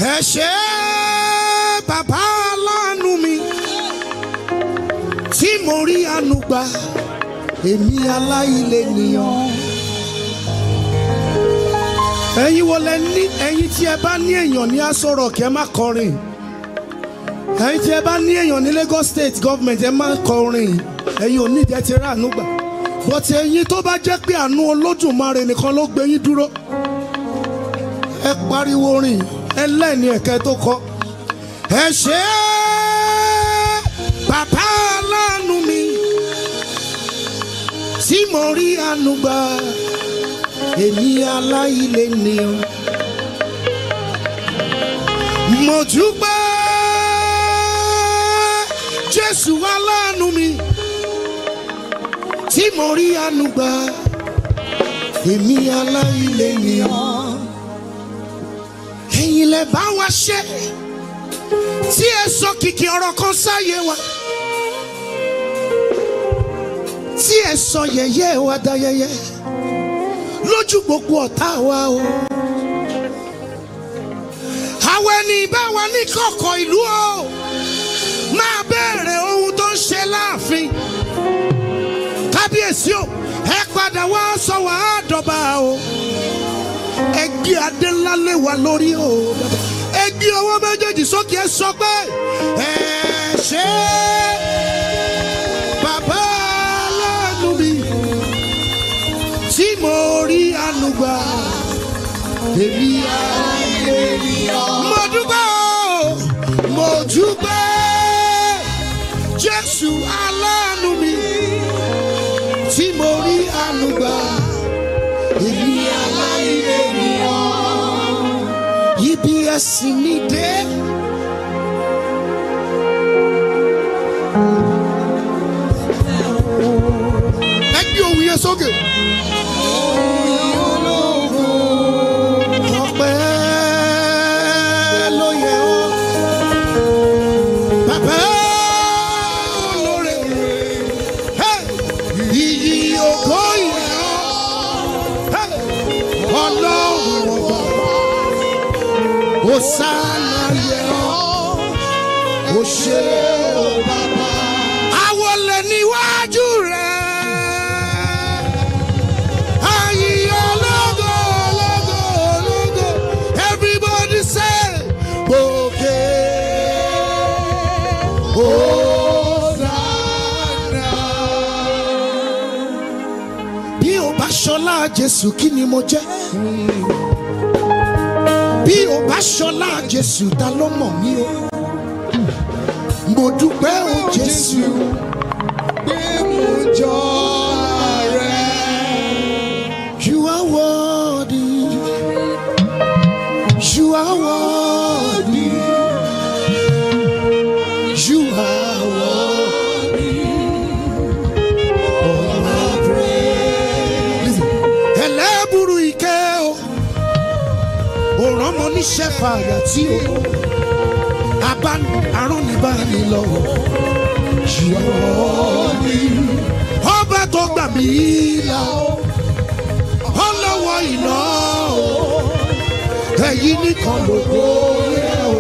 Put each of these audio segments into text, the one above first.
ẹ ṣé bàbá aláàánú mi tí mo rí àánú gbà èmi aláìlè nìyàn. ẹ̀yin wo lẹ ní ẹ̀yin tí ẹ bá ní èèyàn ní Aso Rock ẹ má kọrin ẹ̀yin tí ẹ bá ní èèyàn ní Lagos State government ẹ má kọrin ẹ̀yin ò ní ìdẹ́ ti rà àánú gbà bọ́tí ẹ̀yin tó bá jẹ́ pé àánú Olódùmarè nìkan ló gbé yín dúró ẹ pariwo rìn ẹlẹ́ni ẹ̀kẹ́ tó kọ́ ẹ ṣé bàbá aláàánú mi tí mo rí àánú gbà èmi aláìlè nìyàn mo dúpẹ́ Jésù aláàánú mi tí mo rí àánú gbà èmi aláìlè nìyàn ẹ̀yin lẹ bá wa ṣe tí ẹ sọ kìkì ọ̀rọ̀ kan sáyé wa tí ẹ sọ yẹ̀yẹ́ wa da yẹ̀yẹ́ lójú gbogbo ọ̀tá wa o àwọn ẹni bá wa ní kọ̀kọ̀ ìlú o máa bẹ̀rẹ̀ ohun tó ń ṣe láàfin kábíyèsí o ẹ padà wá sọ wàá dọ̀bà o ẹ gbé adé ńlá lé wa lórí o ẹ gbé ọwọ́ méjèèjì sókè ẹ sọ pé ẹ ṣé bàbá aláàánú mi tí mo rí àánú gbà èmi àìlèyàn. mo dúpẹ́ o mo dúpẹ́ Jésù aláàánú mi tí mo rí àánú gbà èmi aláìlèyàn. ibi ẹ̀sìn mi dé. ẹ gbé ohùn yẹn sókè. ọpẹ́ ló yẹ ọ́. bàbá olóore. Hey! iyì ògo yẹ ọ́. Hey! ọlọ́run ọba. Hosanna yẹ ọ́. ó ṣe ó bàbá. àwọn lè níwájú rẹ̀. Ayé ológo, ológo, ológo. Everybody say, Òkè Hosanna. Bí o bá ṣọlá Jésù kí ni mo jẹ́? Bí o bá ṣọlá Jésù ta ló mọ̀ mí o? Mo dúpẹ́ o Jésù pé mo jọ rẹ̀. You are worthy. You are worthy. You are worthy. All my praise. Listen. Ẹlẹ́bùrú ike o. Òràn ọmọ oníṣẹ́ fàyà tí o. Abáni àrùn ní báni lọ. You are worthy. Ọba tó gbà mí là o ọlọ́wọ́ iná o ẹ̀yin nìkan lógo yẹ o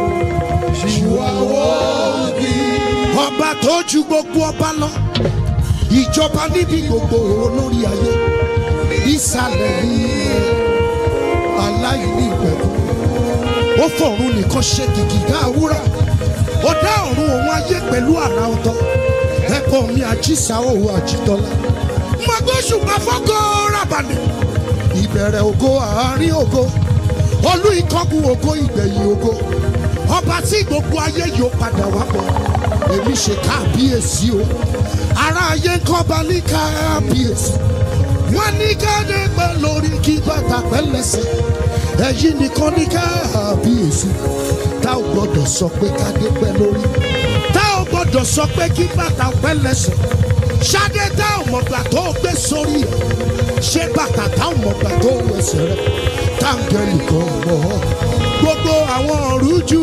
ṣùwàwọ́ bí. ọba tó ju gbogbo ọba lọ ìjọba níbi gbogbo olórí ayé ìsàlẹ̀ yìí aláìní ìpẹ̀kú ó fọ̀run nìkan ṣe kìkìdá àwúrà ó dá ọ̀run òun ayé pẹ̀lú àrà ọ̀tọ̀ ẹ̀kọ́ mi àjíṣà òun àjítọ́lá magbóṣùpá fọ́kọ́ rábàlẹ̀ ìbẹ̀rẹ̀ ògo àárín ògo olú ìkọ́gun ògo ìgbẹ̀yìn ògo ọba tí gbogbo ayé yóò padà wá bọ̀ èmi ṣe káàbíyèsí o ará ayé ń kọ́ba ní káàbíyèsí wọ́n ní káde pẹ́ lórí kí bàtà pẹ́ lẹ́sẹ̀ ẹ̀yin nìkan ní káàbíyèsí tá ò gbọ́dọ̀ sọ pé káde pẹ́ lórí tá ò gbọ́dọ̀ sọ pé kí bàtà pẹ́ lẹ́sẹ̀ ṣadé tá ò mọ̀gbà tó gbé sórí ẹ̀ ṣé bàtà tá ò mọ̀gbà tó wẹsẹ̀ rẹ̀ táǹgẹ̀lì kan mọ̀ ọ́ gbogbo àwọn ọ̀rújú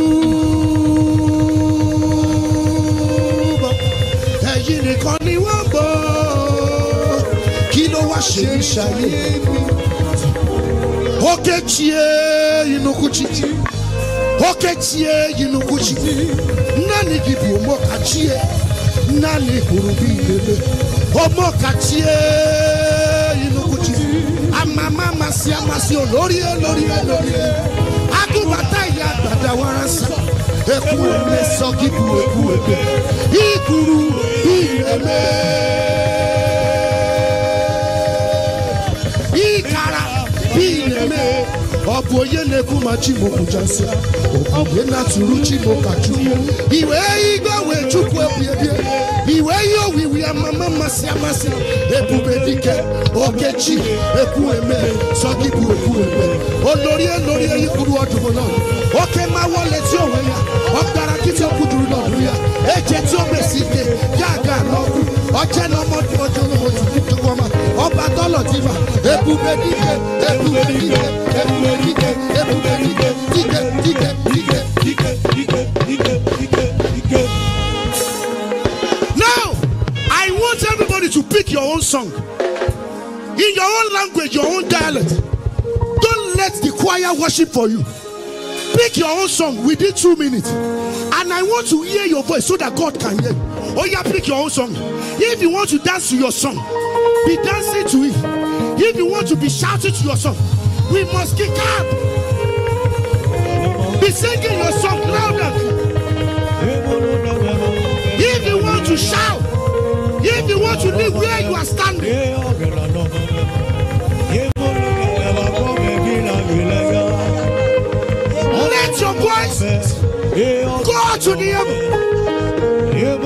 bọ̀ ẹ̀yin nìkan ni wọ́n bọ̀ kí ló wá ṣe ní ṣayé òkè chie inúkúchi okechie yinukwuchi naanị gị bụ omokachie naanị hụrụ bụ ilele omokachie yinukwuchi amama amasị amasị olórí olórí olórí agụbata ya gbadawara nsa ekwu eme sọ gị bụ ekwu ebe ikuru ileme ịkara ileme ọ bụ onye na-ekwu ma chimokwujasị onye na-atụrụ chimokachu iwe igwe wee chukwu ebi ebie iwe ihe owiwi amama mmasị amasị ebube dike okechi ekwu eme sọ gị bụ ekwu eme olórí olórí eyikwuru ọdụm náà oke ma wọlé tí òwe ya ọgbara kìtì okwuduru n'ọdún ya eje tí ó mèsì ike ya aga n'ọkụ ọjẹ n'ọmọdé ọjọ ojú tukwama ọba dọlọ dìbà ebube dike ebube dike ebube dike ebube dike dike dike dike. Now, I want everybody to pick your own song. In your own language, your own dialect. Don't let the choir worship for you. Pick your own song within two minutes. And I want to hear your voice so that God can hear you. Oh, yeah, pick your own song. If you want to dance to your song, be dancing to it. If you want to be shouting to your song, we must kick up. Be singing your song louder. If you want to shout, if you want to live where you are standing, let your voice go to the heaven.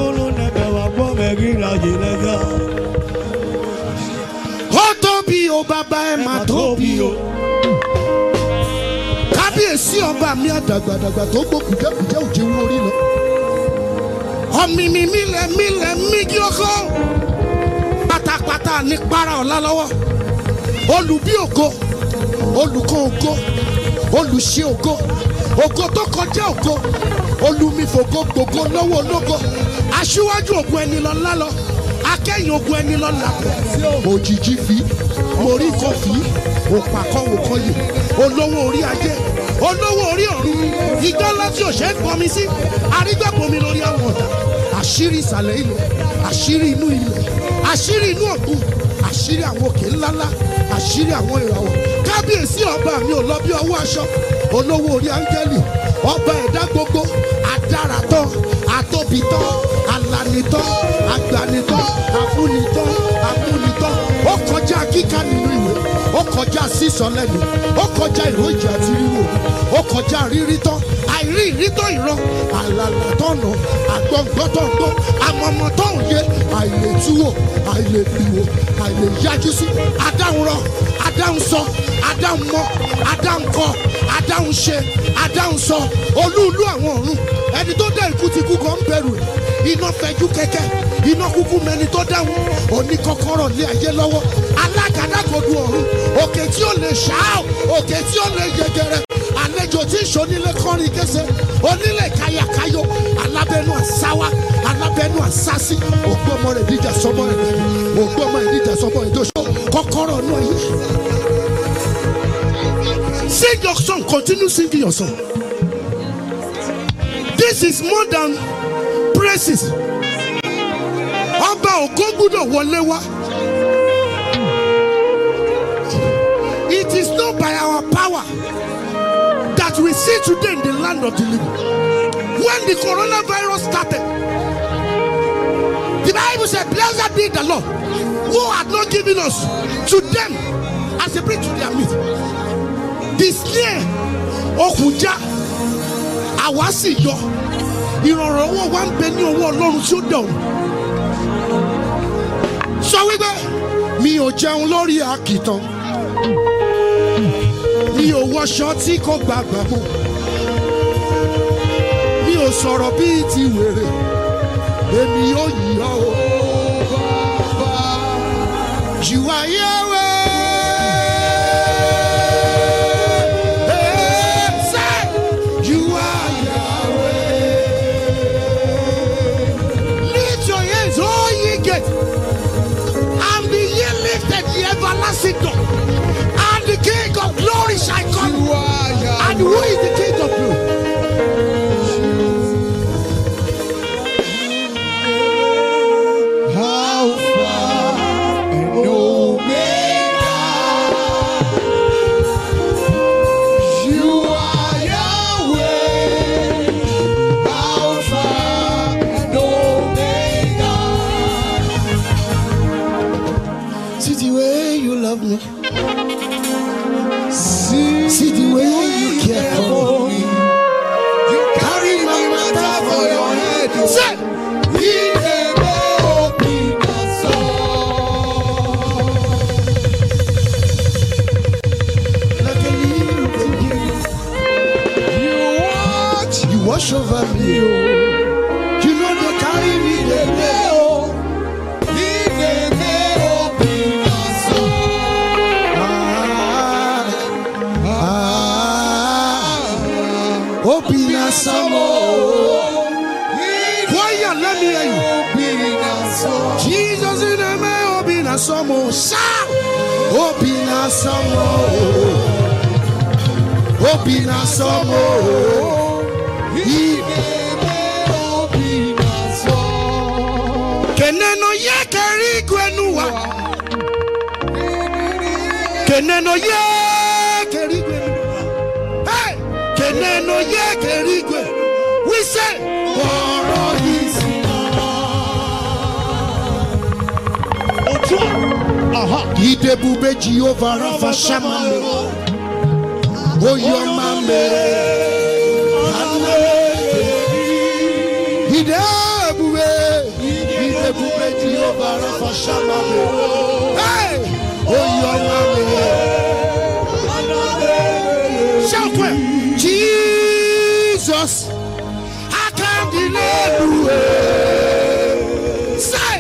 Ó tóbi o bàbá ẹ mà tóbi o. Kábíyèsí ọba mi àdàgbàdàgbà tó gbó kùjẹ́kùjẹ́ òjì wọ orí lọ. Ọ̀mìnì mílẹ̀ mílẹ̀ mígí ọkọ. Pátápátá ní para ọ̀la lọ́wọ́. Olùbí ògo, olùkọ́ ògo, olùṣe ògo, ògo tó kọjá ògo, olùmífògo gbògo lọ́wọ́ ológo. Aṣíwájú ògùn ẹni lọ lálọ, akẹ́yìn ògùn ẹni lọ làbọ̀. Òjijì fi, morí kan fi, òpà kan wò kan yè, olówó orí ayé, olówó orí ọ̀run, ìjọ ńlá tí òṣè ń pọnmi sí, arígbàpọ̀mi lórí àwọn ọ̀dà, àṣírí ìsàlẹ̀ ilẹ̀, àṣírí inú ilẹ̀, àṣírí inú ọ̀gbun, àṣírí àwọn òkè ńláńlá, àṣírí àwọn ìràwọ̀. Kábíyèsí ọba mi ò lọ bí ọwọ́ aṣọ, olówó orí áńgẹ́lì, ọba ẹ̀dá gbogbo, adáratán, atóbitán, alanitán, agbanitán, afúnitán, amúnitán. Ó kọjá kíkà nínú ìwé, ó kọjá sísọ lẹ́nu, ó kọjá ìròyìn àti ríro, ó kọjá rírí tán, àìrí ìrítọ́ ìran, àlàlà tọ̀nà, àgbọ̀ngbọ́n tó ń gbọ́, àmọ̀mọ̀ tó ń yé, àìlètúwò, àìlèpìwò, àìlèyájú sí, adáhùn rọ, adáhùn sọ, adáhùn mọ, adáhùn kọ, adáhùn ṣe, adáhùn sọ, olúùlú àwọn ọ̀run, ẹni tó dá ikú ti kú kan ń bẹ̀rù ẹ̀, iná fẹjú kẹ́kẹ́, iná kúkú mẹni tó dáhùn, òní kọ́kọ́rọ́ lé ayé lọ́wọ́, alágàdàgodo ọ̀run, òkè tí ó lè ṣáá, òkè tí ó lè yẹgẹrẹ, àlejò tí ń ṣonílé kọrin kése onílé kayakayo alábẹ́nu àsáwá alábẹ́nu àsásí ògbọ́mọ rẹ̀ díjà sọmọ rẹ̀ lẹ́nu ògbọ́mọ rẹ̀ díjà sọmọ rẹ̀ dóṣọ kọ́kọ́rọ́ náà yẹ. Sing your song, continue singing your song. This is more than praises. Ọba ògo gbúdọ̀ wọlé wá. It is not by our power that we see today in the land of the living. When the coronavirus started, the Bible said, Blessed be the Lord who had not given us to them as a bridge to their meat. The snare, Okuja, àwa sì yọ. Ìrànlọ́wọ́ wa ń bẹ ní ọwọ́ Ọlọ́run tí ó dẹ̀ ọ̀run. Sọ wípé mi ò jẹun lórí àkìtàn mi ò wọṣọ tí kò gbàgbà mọ́ mi ò sọ̀rọ̀ bíi ti wèrè èmi yóò yí ọ o. You are Yahweh. Hey, say, you are Yahweh. Lift your hands, all ye gates, and be ye lifted, ye everlasting door. And the King of glory shall come. And who is the King of glory? wash over me. Oh. You know they carry me dey dey oh. Ah, ah, Obi na samo. Choir, let me hear you. Jesus in the name, Obi na samo. Shout! Obi na samo. Obi na samo. Keneno ye keri gwenuwa. Keneno ye keri gwenuwa. Hey! Keneno ye keri gwe. We say, ọ̀rọ̀ yìí sí. Idebube Jehovah Rapha Shammah me. Oyoma mere. Idebube. Idebube Jehovah Rapha Shammah me. Hey! Oyoma mere. Shout well. Jesus. I can't deny you. Say,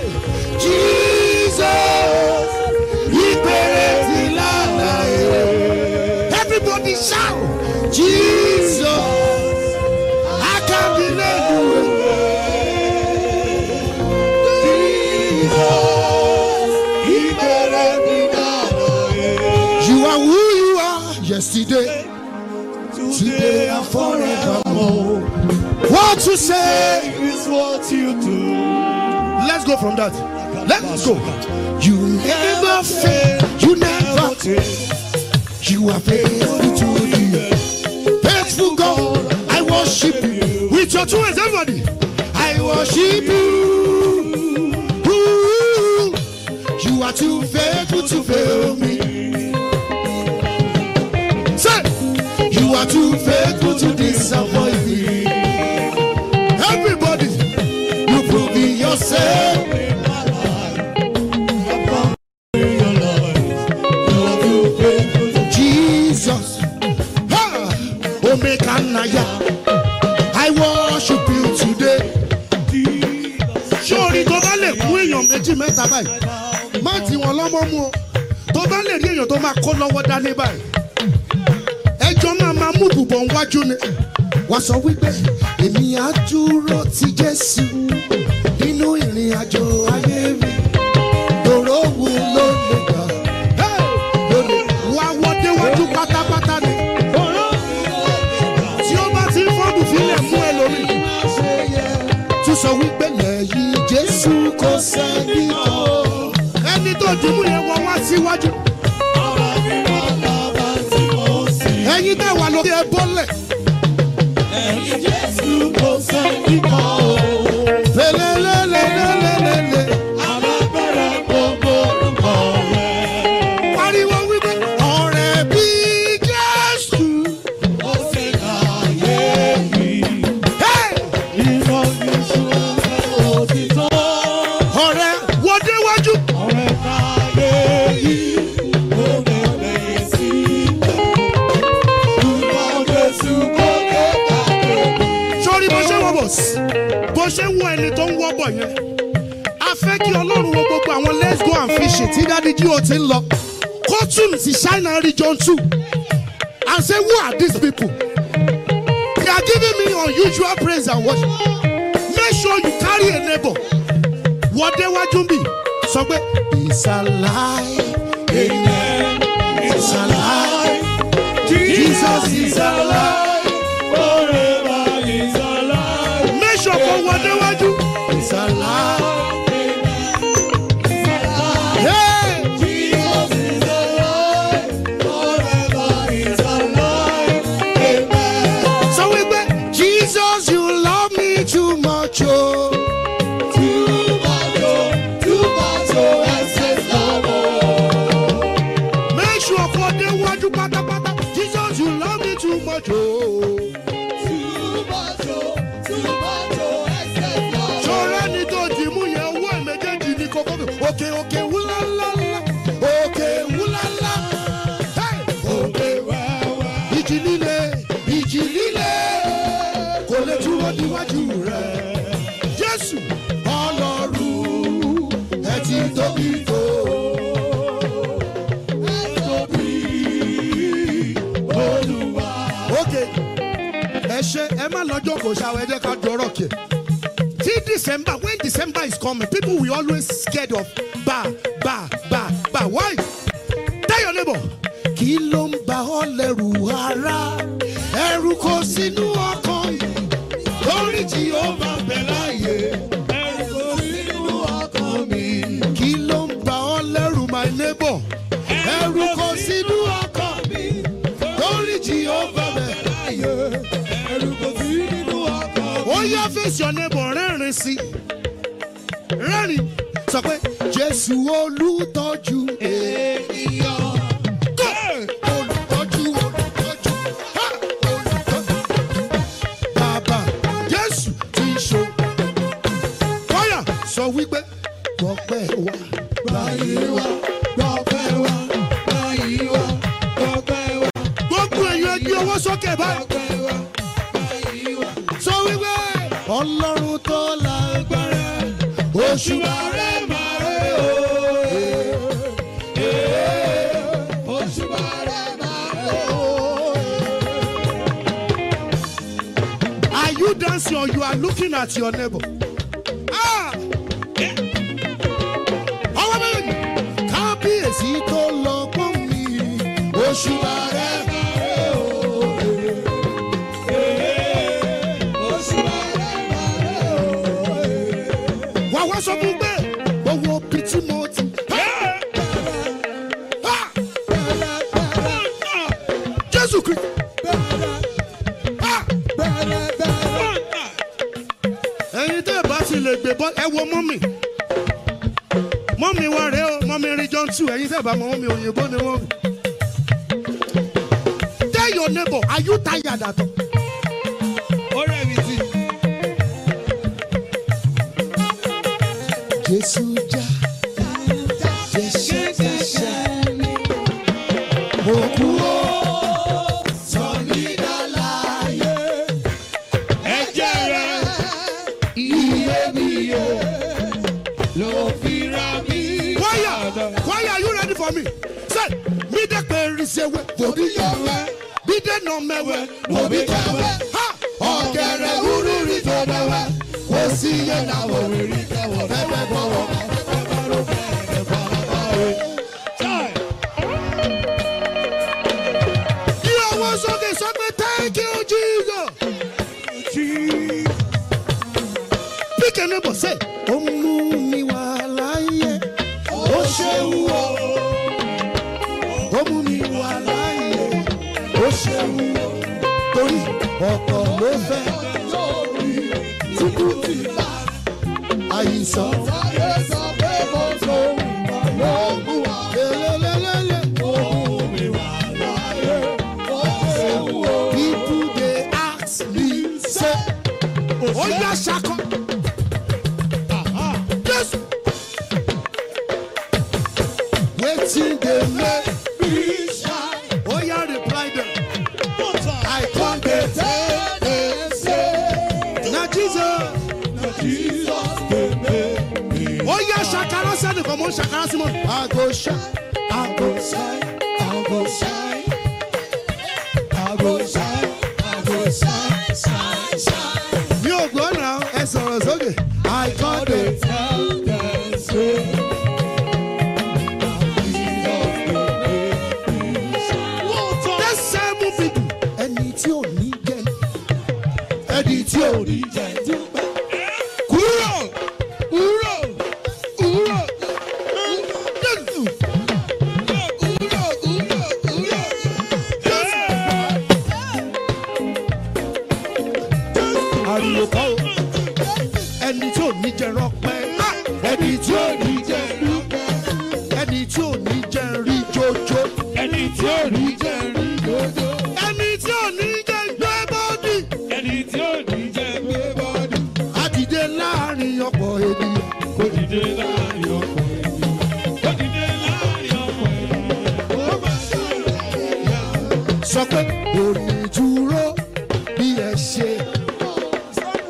Jesus. Ìbẹ̀rẹ̀ ti lánàá èrè. Everybody shout, Jesus. I can't deny you. You are who you are yesterday, today, and forevermore. What to say? is what you do. Let's go from that. Let's go. You never fail. You never You are faithful to me. Faithful God, I worship you. With your two hands, everybody. I worship you. Ooh, You are too faithful to fail me. Say, you are too faithful to disappoint me. Everybody, you prove it yourself. Jesus. Ha! Omeka Naya. I worship you today. Ṣé orí tó bá lè kún èèyàn méjì mẹ́ta báyìí? Má tí wọn lọ́mọ mú o. Tó bá lè rí èèyàn tó máa kó lọ́wọ́ dání báyìí. Ẹjọ́ máa máa mú bùbọ̀ wájú ni. Wọ́n sọ wípé èmi á dúró ti Jésù nínú ìrìn àjò ayé mi. Lòró wo ló lè gbà? Lónìí, wá wọ́ déwájú pátápátá ni. Tí ó bá ti ń fọ́ọ̀mù fílẹ̀ mú ẹ lórí. Tún sọ wípé lẹ́yìn Jésù kò sẹ́ni tó. Ẹni tó dùnmú yẹn wọ́n wá síwájú. Ẹyin tẹ̀ wà lórí ẹ bọ́lẹ̀. Lélẹ́lẹ́lẹ́lẹ́lẹ́lẹ́. Pariwo wípé ọ̀rẹ́ bí Jésù. Hey! Ọ̀rẹ́ wo déwájú. Sọ́rí bó ṣe wọ́ bọ̀ sí. Bó ṣe wọ ẹni tó ń wọ́ bọ̀ yẹn. A fẹ́ kí Ọlọ́run wo gbogbo àwọn let's go and fish it tí Dádì jí o ti ń lọ. Kótùn sí Ṣáínà region two. And say who are these people? They are giving me unusual praise and worship. Make sure you carry a neighbor. Wọ́n déwájú bí sọ pé it's alive. Amen. It's alive. Jesus is alive. Make sure kò wọ́n déwájú. It's alive. Hey! Sọ wípé Jesus you love me too much o. Oh. Make sure kò déwájú pátápátá. Jesus you love me too much o. ògo níwájú rẹ̀. Jésù ọlọ́run ẹ ti tóbi tó. Ẹ tóbi olúwa. Ok, ẹ ṣe ẹ má lọ́jọ́ kò ṣàwọ̀ ẹ jẹ́ ká dọ̀rọ̀ kẹ̀. Till December, when December is coming, people will always scared of ba ba ba ba. Why? Tell your neighbor. Kí ló ń bà ọ́ lẹ́rù ara? Ẹ̀rù kò sínú ọkàn yìí. Lórí tí ó bá bẹ̀ láàyè. Ẹ̀rù kò sínú ọkàn mi. Kí ló ń bà ọ́ lẹ́rù my neighbor? Ẹ̀rù kò sínú ọkàn mi. Lórí tí ó bá bẹ̀ láàyè. Ẹ̀rù kò sínú ọkàn mi. Ó yá face your neighbor rẹ́rìn sí i rẹ́rìn sọ pé jésù olùtọ́jú ènìyàn. Go! olùtọ́jú olùtọ́jú ha! olùtọ́jú. bàbá jésù ti ń ṣo. kọ́yà sọ wípé gbọ́pẹ́ wa. báyìí wa gbọ́pẹ́ wa báyìí wa gbọ́pẹ́ wa. gbogbo èèyàn gbé owó sókè báyìí. gbọ́pẹ́ wa báyìí wa. sọ wípé ọlọ́run tó lágbára oṣù bàrẹ̀ bàrẹ̀ o. oṣù bàrẹ̀ bàrẹ̀ o. Are you dancing or you are looking at your neighbor? Ah! Ọwọ́ méjèèjì. Kábíyèsí tó lọ pọ́n mi. Oṣù bàrẹ̀ bàrẹ̀ o. Oṣù bàrẹ̀ bàrẹ̀ o wà wá sọ fún pé owó bí tí mo ti. Ah! Jésù Kristi. Ah! ẹ̀yin tẹ́ ẹ bá ti lè gbé bọ́ ẹ wo mọ́mì mọ́mì wa rèé o mọ́mì rí john two ẹ̀yin tẹ́ ẹ bá mọ mọ́mì òyìnbó ni mọ́mì. tell your neighbor are you tired at all. ọ̀rẹ́ mi ti. Jésù já Jésù jẹ́sẹ̀ mo kú ó sọ mí dálàyé ẹ̀jẹ̀ rẹ̀ iyebíye ló fi ra mí. Choir choir are you ready for me? Say mi dẹ́ pé risewe bòbí yọ̀wẹ́ bí dẹ́ nà mẹ́wẹ́ bòbí kẹwẹ́ ha ọ̀gẹ̀rẹ̀ wúrú rí tó dẹ́wẹ́ kò sí yẹn náà wò rí rí kẹwọ́ fẹ́fẹ́ gbọ́wọ́ fẹ́fẹ́ bá ló fẹ́ẹ́ fara bá wẹ̀. Yí ọwọ́ sókè sọ pé thank you Jesus. Pick a neighbor say, ó mú mi wá láyé, ó ṣeun o. Ó mú mi wá láyé, ó ṣeun o. Torí ọ̀pọ̀ ló fẹ́ tí kú ti bá àìsàn. Sáré sọ pé mo tó ló mú wa. Lélelélele. Ó mú mi wá láyé, ó ṣeun o. People dey ask me say, ó yá ṣakọ. Yes. Wetin dey make me shine? Oya reply dem. I come dey tell dem say na Jesus. Oya ṣakara sẹ́ni kan mo ń ṣakara sí mọ́. I go shine, I go shine, I go shine. I go shine, I go shine, shine, shine. Mi ò gbọ́ náà ẹ sọ̀rọ̀ sókè. I come dey tell dem say. That same people, ẹni tí ò ní jẹ, ẹni tí ò ní jẹ. Kúrò, kúrò, kúrò. Jésù. Ariwo kọ́ o. Ẹni tí ò ní jẹ rọpẹ́. Ẹni tí ò ní jẹ rọpẹ́. Ẹni tí ò ní jẹ rí jójó. ẹni tí ò ní jẹ́ rí dodo. Ẹni tí ò ní jẹ gbé bọ́dì. ẹni tí ò ní jẹ́ gbé bọ́dù. Á dìde láàrin ọ̀pọ̀ ènìyàn. kò dìde láàrin ọkọ̀ ènìyàn. kò dìde láàrin ọkọ̀ ènìyàn. ó bá sọ̀rọ̀ ẹ̀yà. Sọ pé òní dúró bí ẹ ṣe.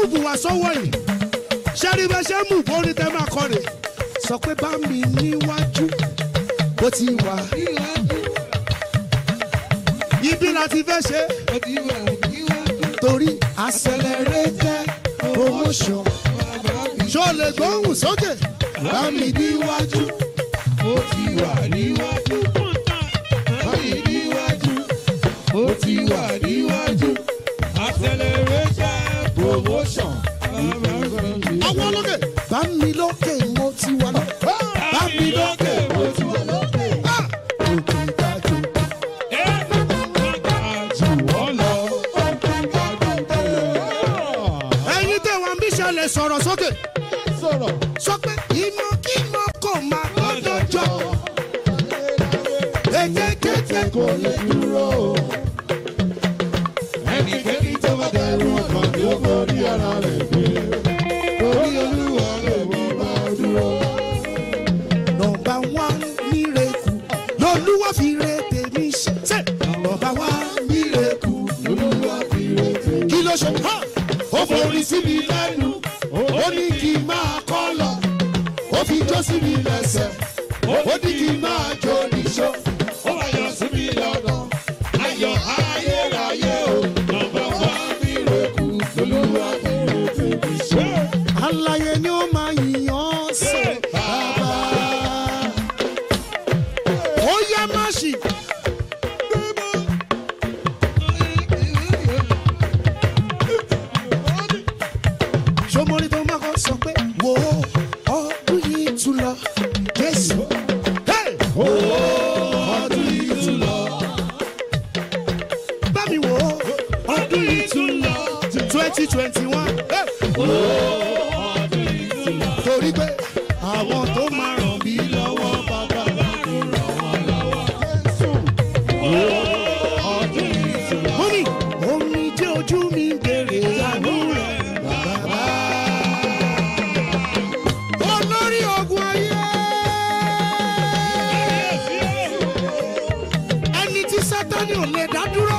múùbù wá sọ́wọ́ yìí ṣẹ́rí bẹ́ẹ̀ ṣe mú bó ní tẹ́ máa kọ́ rè sọ pé bá mi níwájú bó ti wà ibi láti fẹ́ ṣe torí accelerated promotion ṣó lè gbóhùn sókè bá mi níwájú Ó ti wà níwájú. Báyìí níwájú. Ó ti wà níwájú. Acceleration promotion. ọwọ́ lókè bá mi lókè mo ti wà lọ bá mi lókè mo ti wà lọ. Ah! Òkè ìdájọ́. ẹ̀yin tẹ̀ wọ́n bí ṣẹlẹ̀ sọ̀rọ̀ sókè. sọ pé ìmọ̀ kí mọ̀ kò máa gbọ́dọ̀ jọ. èkékété kò lè dúró. Ẹnikẹ́ni tó bá dẹrù ọkàn ni ó borí ara rẹ̀ gbé. Torí olúwa lè mú bá dúró. nọmba wán mírèkù lolúwa fi re tèmi ṣe. ṣe nọmba wán mírèkù Olúwa fi retí. kí ló ṣe. Ha! Ó forí sí mi lẹ́nu. Ó ní kí n máa kọ́ lọ. Ó fi jó sí mi lẹ́sẹ̀. Ó ní kí n máa jó níṣó. Ó wá yọ sí mi lọ́nà. Ayọ̀ ayérayé o. Nọmba wá mi rẹ̀kú. Olúwa fi retí mi ṣe. alaye ni ó máa yìnyín sí bàbá. ó yá má ṣì. sọmọlì tó máa kọ́ sọ pé wo ọdún yìí tún lọ jésù. Hey! Ọdún yìí tún lọ. bá mi wò ó ọdún yìí tún lọ twenty twenty one. torí pé àwọn tó máa ràn mí lọ́wọ́ bàbá mi ràn wọ́n lọ́wọ́. mọ́mí omi jẹ́ ojú mi ń bèrè àánú rẹ̀ bàbá. olórí ogun ayé. ẹni tí sátani ò lè dá dúró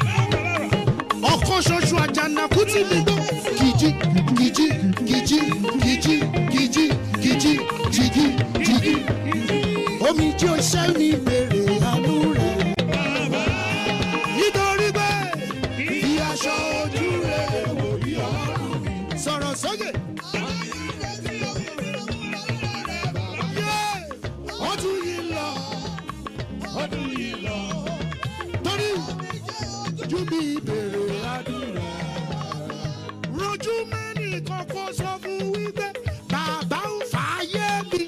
ọkàn ṣoṣo àjànàkú tí mi gbọ́. kìjì kìjì kìjì kìjì kìjì kìjì jìgì jìgì. omi tí o ṣẹ́ mi bèrè àánú rẹ̀. nítorí pé fi aṣọ ojú rẹ̀ wò bí ọrùn mi. sọ̀rọ̀ sókè. Yeah! ọdún yìí lọ ọdún yìí lọ torí ju bí ìbèrè àdúrà. rojú mẹ́rin kọ́kọ́ sọ fún wípé bàbá ń fààyè mi.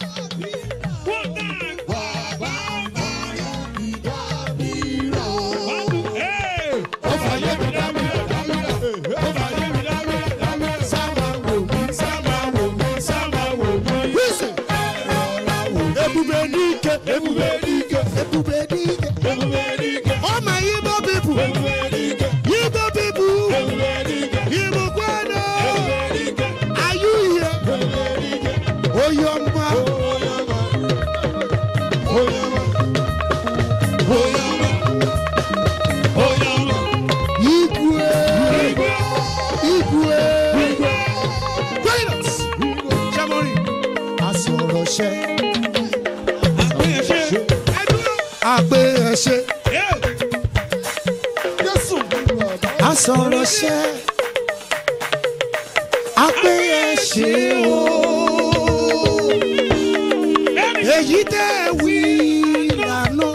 Ó fàyè mi dá mi rẹ̀ dá mi rẹ̀. Ó fàyè mi dá mi rẹ̀ dá mi rẹ̀. Sábà wò mí, sábà wò mí, sábà wò mí. Listen. ebube n'ike Ebube dike, ebube n'ike. ebube dike, all my igbo people ebube dike, igbo people ebube dike, igbo kwano ebube dike, are you here. ebube dike. oyoma Oyama, oyama, oyama, oyama. igwe Igwe, igwe. igwe, Greatness. Jamori. Asọ̀rọ̀ṣẹ́. àgbéyẹ̀ṣe. Àgbé ẹ̀ṣẹ̀. Jésù. Asọ̀rọ̀ṣẹ́. Àgbé ẹ̀ṣẹ̀ o. Èyí tẹ́ ẹ wí lànà.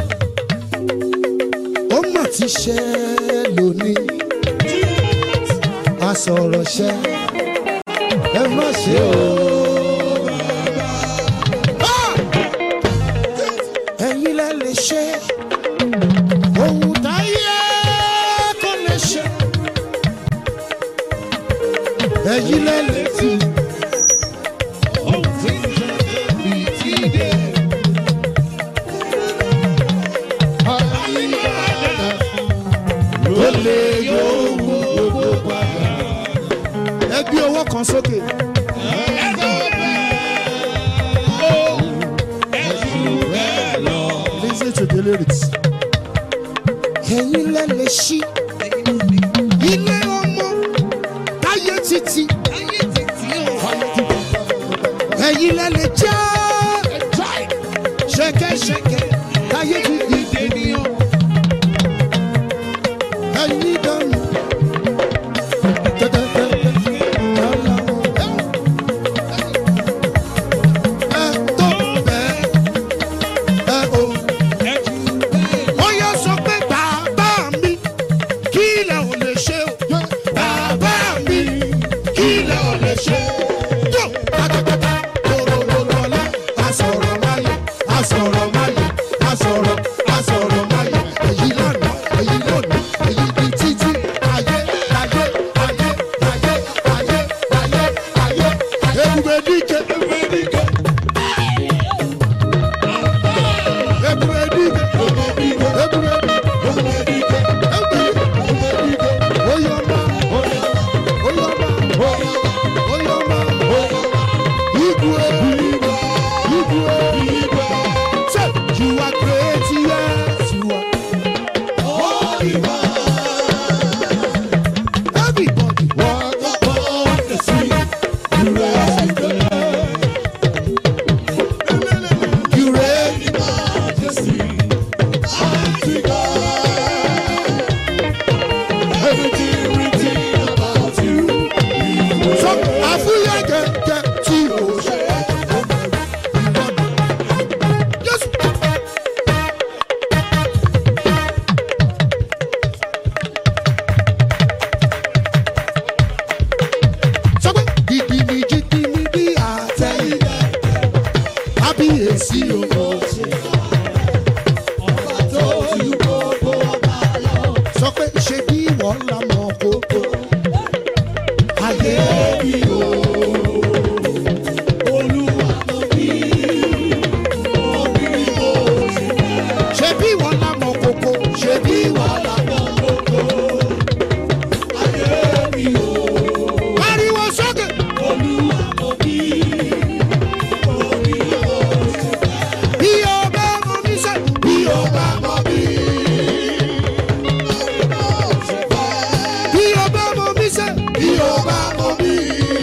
Ó mà ti ṣẹ lónìí. Asọ̀rọ̀ṣẹ́. Ẹ má ṣe o. Ah! ẹ̀yin lẹ lè ṣe ohun táyé kò lè ṣe ẹ̀yin lẹ lè tì ó lè yóò wú gbogbo padà. ẹ gbé owó kan sókè. Listen to the lyrics. Ẹ̀yin lẹ lè ṣí ilé ọmọ táyé ti tì ẹ̀yin lẹ lè jẹ́ ṣẹ̀kẹ̀ṣẹ̀kẹ̀ láyé ti dìde níyàn ẹ̀yin dànù tẹ́tẹ́tẹ́tẹ́ lọ́la ẹ tó bẹ́ẹ̀ ẹ o. ó yẹ sọ pé bàbá mi kí ilẹ̀ ò lè ṣe o. bàbá mi kí ilẹ̀ ò lè ṣe. yóò pátápátá lọ́lọ́lọ́lá asọ̀rọ̀ máyé asọ̀rọ̀ máyé asọ̀rọ̀ asọ̀rọ̀ máyé èyí lánàá èyí lónìí èyí di títí ayé ayé ayé ayé ayé ayé ayé ebube dike ebube dike ebube dike ebube dike ebube dike ebube dike oyoma oyoma oyoma igwe igwe igwe say you are great yes you are holy everybody walk upon the sea you reign you reign in majesty mighty God everything written about you so àfúyẹ́ kẹ̀kẹ́ tí o ṣe Yes. sọ pé gidi ni jíjí ni bí àtẹ̀yìnlẹ̀ kábíyèsí o. sọ pé ṣe bí wọ́n la mọ̀ kókó ayé mi o. ṣe bí wọ́n la mọ̀ kókó ṣe bí wọ́n la mọ̀ kókó ayé mi o. pariwo sókè. bí o bá mọ mi sẹ́ bí o bá mọ mi. bí o bá mọ mi sẹ́ bí o bá mọ mi.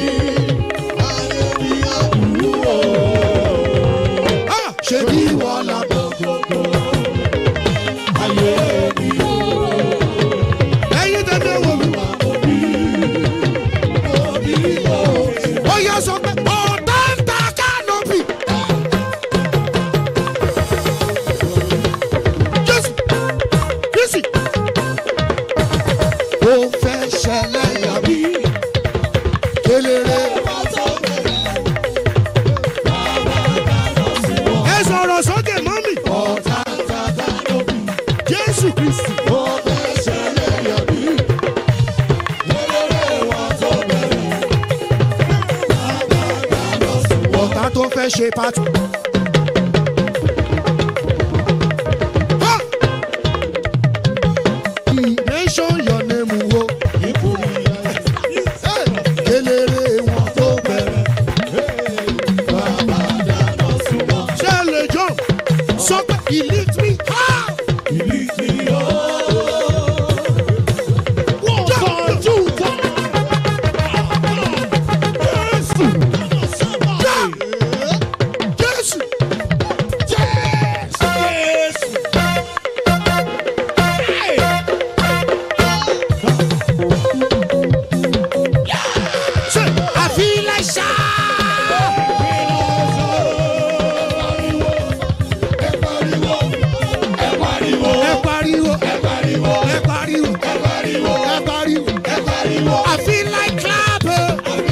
Ah, ṣe bí wọ́n la mọ̀ kókó ayé mi o. ẹyin tẹ́lẹ̀ wò mí. ó yẹ sọ pé ọ̀tá ń ta kánópì. jésù kristi. ó fẹ́ ṣẹlẹ̀ yàbí kéléré. ẹ sọ̀rọ̀ sókè mọ́mì. ọ̀tá ń ta kánópì. jésù kristi. ó fẹ́ ṣẹlẹ̀ yàbí kéléré wọn tó bẹ̀rẹ̀ ọ̀tá tó fẹ́ ṣe pátì. Nation your name wo. Kelere wọn tó bẹ̀rẹ̀. Ṣé ẹ lè jọ? Sọ pé he lift me high. One, two, three. Jésù. Ṣé àfilẹ̀ ṣá? Ẹ pariwo. Ẹ pariwo. Ẹ pariwo. Ẹ pariwo. I feel like clapping.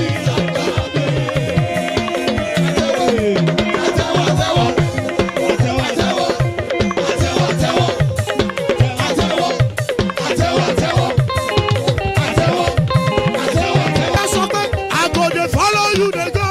Ẹ sọ pé I go dey follow you dey go.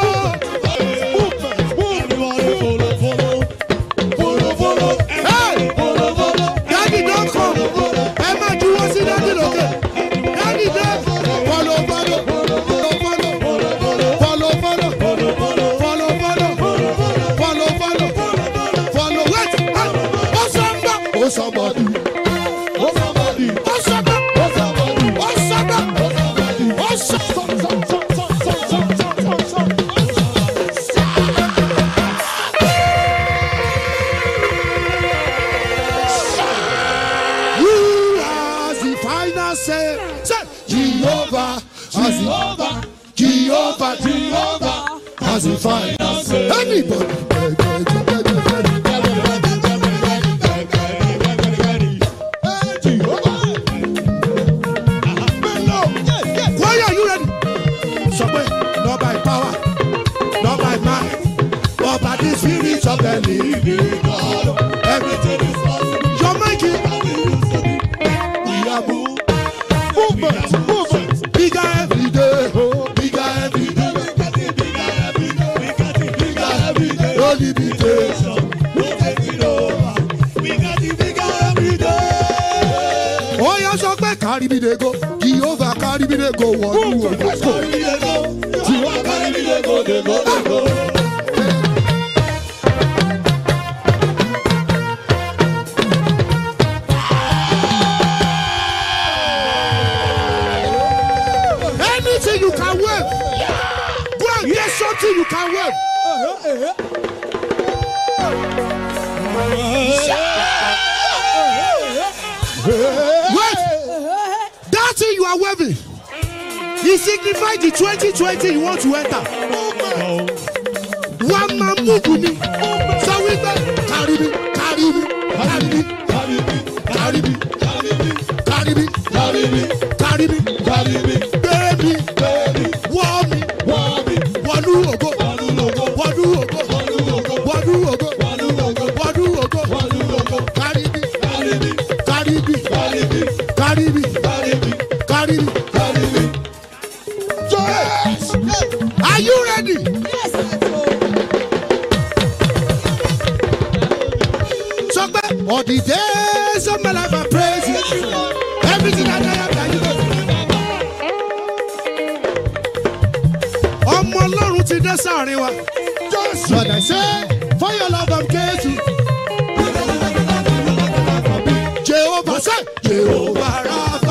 Hey! Daddy don come. Ẹ má juwọ́ sí daddy lókè. Daddy dé. Follow follow. Follow follow. Follow follow. Follow follow. Follow follow. Follow wait. Ah! Ó sọ ń bọ̀. Ó sọ bọ̀ dùn. Ó sọ bọ̀ dùn. Ó sọ bọ̀. Ó sọ bọ̀ dùn. Ó sọ bọ̀. Ó sọ bọ̀. Ó sọ bọ̀. same. Say, Jehovah has Jehovah, Jehovah, Jehovah, has the final say. Anybody. Why are you ready? Sọ pé not by power, not by might, but by the spirit of the living God. Everything is possible. Your mic is we are move, movement, movement. Bigger every day, oh, bigger every day. No limitation. Ó yá sọ pé kárí mi dey go, Jehovah kárí mi dey go wọ̀lú ògo. Anything you can wave. Go and get something you can wave. Wait. That thing you are waving. It signifies the 2020 you want to enter. One man move me. So we go. Carry me, carry me, carry me, carry me, carry me, carry me, baby, warm me, wọnú ògo, wọnú ògo, wọnú ògo, wọnú ògo, carry me, carry me, carry me, carry me. Are you ready? Sọ pé all the days of my life I praise you. Everything that I have done you do. Ọmọ Ọlọ́run ti dé sáàrin wa. Lord I say for your love I'm grateful. Jehovah say Jehovah Rapha.